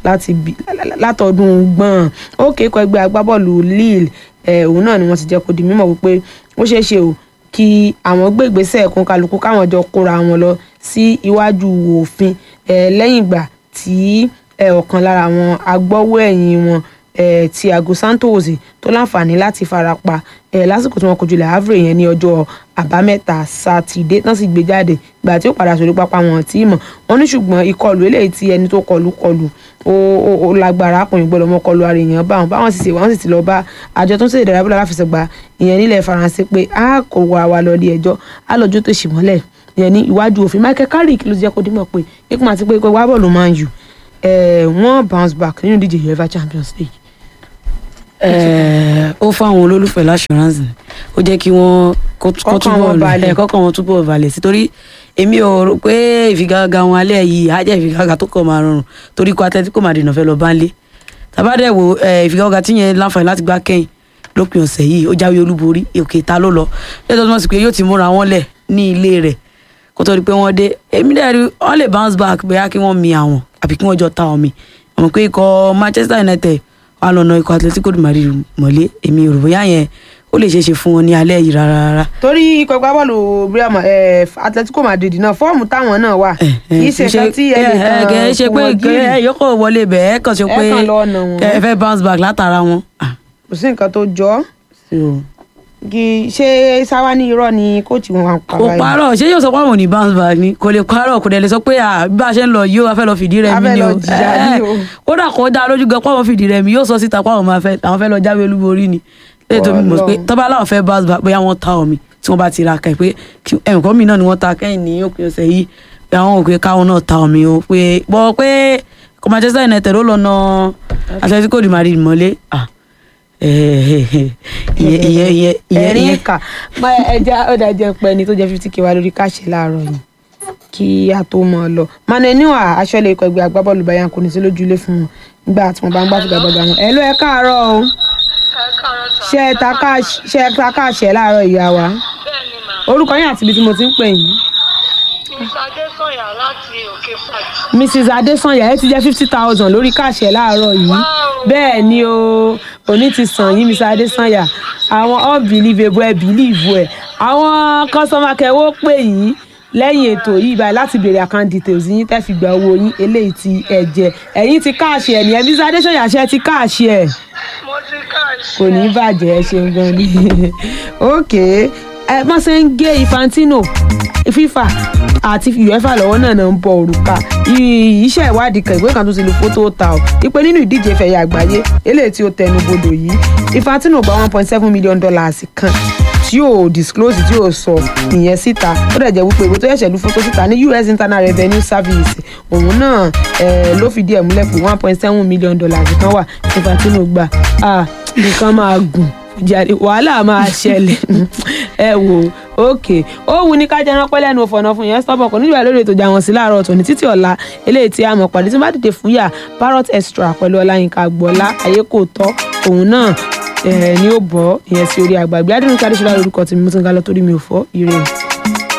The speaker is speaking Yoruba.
láti bí látọdún gbọ̀n ó kékọ ẹgbẹ́ agbábọ́ọ̀lù Lille ẹ̀ òun náà ni wọ́n ti jẹ́ kó di mímọ̀ wípé ó ṣeé ṣe o kí àwọn gbé ìgbésẹ̀ kan kálukú káwọn jọ kóra wọn lọ sí iwájú òfin ẹ̀ lẹ́yìn ìgbà tí ẹ̀ ọ̀kan lára àwọn agbọ́wọ́ ẹ̀yìn wọn eh, Thiago Santos tó láǹfààní láti farapa eh, lásìkò tí wọ́n kojú Le Havre yẹn ní ọjọ́ àbámẹ́ta sátidé tán sì gbé jáde ìgbà tí ó padà sórí pápá wọn tí mọ̀ wọ́n ní ṣùgbọ́n ìkọlù eléyìí tí ẹni tó kọlù kọlù ó ó ó lágbára ọkùnrin gbọ́dọ̀ mọ́ kọlù ara èèyàn báwọn báwọn sì ṣe wọ́n sì ti lọ bá àjọ tó ń ṣèdè ìdárayá bọ́lá aláfẹsẹ̀gbá ìyẹn nílẹ̀ Faransé pé a kò wá wa lọ ilé ẹjọ́ a lọ́jọ́ tó ṣì mọ́lẹ̀ ìyẹn ní iwájú òfin Michael Carrick ló ti jẹ́ kó dímọ̀ pé ikú àti pé ikú wá bọ́ọ̀lù Man U wọ́n bounce back nínú ìdíje UEFA Champions League Eh, ó fáwọn olólùfẹ́ l'assurance ó jẹ́ kí wọ́n kó kó Kọ́kàn túbọ̀ wọn balẹ̀. ẹ̀ kọ́kàn wọn túbọ̀ balẹ̀ sí torí èmi ò rò pé ìfigagbága wọn alẹ́ yìí á jẹ́ ìfigagbága tó kọ̀ máa rọrùn torí kó Atletico Madrid náà fẹ́ lọ bá ń lé tàbádẹ́ wo eh, ìfigagbága tí yẹn láǹfààní láti gbá kẹ́yìn lópin ọ̀sẹ̀ yìí ó jáwé olúborí òkè ta ló lọ lẹ́tọ́ tó mọ̀ sí pé yóò ti múra wọn lẹ̀ ní ilé rẹ̀ kó tó di pé wọ́n dé èmi dẹ̀ rí wọ́n lè bounce back bóyá kí wọ́n mi àwọn àbí kí wọ́n jọ ta omi àmọ́ pé ikọ̀ Manchester United wà lọ́nà ikọ̀ Atletico de Madrid mọ̀lé èmi ò rò bóyá yẹn ó lè ṣeé ṣe fún wọn ní alẹ́ yìí rárá rárá. torí ikọ̀ agbábọ́ọ̀lù Real Ma- eh, Atletico Madrid náà fọ́ọ̀mù táwọn náà wà kì í ṣe nǹkan tí ẹ lè ẹ kẹ ẹ ṣe pé ẹ yọkọ wọlé bẹ ẹ kàn ṣe Ẹ pé kàn lọ ọ̀nà wọn. ẹ fẹ́ bounce back látara wọn. Ah, kò sí nǹkan tó jọ ọ́. so, kì í ṣe sáwá ní irọ́ ni kóòtù wọn pa kò báyìí. parọ́ ṣé yóò sọ pé àwọn ò ní bounce back ni kò lè parọ́ kò dẹ̀ lè sọ pé à bí a ṣe ń lọ yìí ó a fẹ́ lọ fìdí rẹ̀ A mi fẹ́ ni lọ o jìyà Eh, ni o. kódà kó dá lójú gan pé àwọn fìdí rẹ̀ mi yóò sọ síta pé àwọn máa fẹ́ àwọn fẹ́ lọ jáwé olúborí ni lẹ́yìn tó mi mọ̀ pé Ọlọ́run. tọ́ba láwọn fẹ́ bounce back bóyá wọ́n ta omi tí wọ́n bá ti ra kẹ́ pé ẹ̀mùkọ́ mi náà ni wọ́n ta kẹ́yìn ní òpin ọ̀sẹ̀ yìí pé àwọn òkè káwọn náà ta omi o pé bọ́ pé kò Manchester United ó lọ na Atletico de Madrid mọ́lé ah, eh, ìyẹn ìyẹn ìyẹn ìyẹn ẹ̀rín ìyẹn kà máa ẹja ọ̀dà jẹ́ pẹ́ ni tó jẹ́ fifty k wá lórí káṣí láàárọ̀ yìí kí a tó mọ̀ ọ́ lọ manenua aṣọ́lé ikọ̀ ẹgbẹ́ agbábọ́ọ̀lù Bayern kò ní sí lójúlé fún wọn nígbà tí wọ́n bá ń gbá fìgbàgbọ́gà wọn ẹ̀ ló ẹ káàárọ̀ o ṣe ẹ ta káàṣì ṣe ẹ ta káàṣì ẹ láàárọ̀ ìyá wa bẹ́ẹ̀ni mà orúkọ yín àti ibi tí mo ti ń pè yín mr adesanya láti òkè fàjì. mrs adesanya ẹ ti jẹ́ fifty thousand lórí káàṣì ẹ láàárọ̀ yìí Wow. bẹ́ẹ̀ ni o òní ti sàn yín mrs adesanya àwọn unbelievable ẹ believe ẹ àwọn customer care wọ́n pè yín lẹ́yìn ètò yìí báyìí láti béèrè account details yín tẹ́ fi gba owó yín eléyìí tí ẹ jẹ ẹ̀yin ti káàṣì ẹ̀ nìyẹn mrs adesanya ṣe ti káàṣì ẹ̀ mo ti káàṣì. kò ní bàjẹ́ ẹ ṣeun gan ni ok ẹ bọ́n ṣe ń gé Infantino FIFA àti UEFA lọ́wọ́ náà náà ń bọ òrùka I- iṣẹ́ ìwádìí kan ìwé kan tó ti lu fótó ta ọ́ ipe nínú ìdíje ìfẹ̀yà àgbáyé eléyìí tí ó tẹnu bodò yìí Infantino gba one point seven million dollars kan tí yóò disclose tí yóò sọ ìyẹn síta ó dẹ̀ jẹ́ wípé ìwé tó ṣẹ̀ṣẹ̀ lu fótó síta ní US Internal Revenue Service òun náà eh, ló fìdí ẹ̀ múlẹ̀ pé one point seven million dollars kan wà Infantino gbà ah nǹkan máa gùn jàre wàhálà máa ṣẹlẹ̀ ẹ wò ókè ó wù ní ká jẹran pẹ́ lẹ́nu òfòànà fún yẹn stọ́bọ̀ kò nílò ẹ̀ lórí ètò ìjà wọn sí láàárọ̀ tòní títí ọ̀la eléyìí tí a mọ̀ pàdé tí wọ́n bá dìde fún yà parrot extra pẹ̀lú ọláyínká gbọ́lá ayé kò tọ́ òun náà ẹ̀ ní ó bọ́ ìyẹn sí orí àgbàgbé adínú kí adéṣọlá lórúkọ tèmi mo ti ń ga lọ torí mi ò fọ́ ire.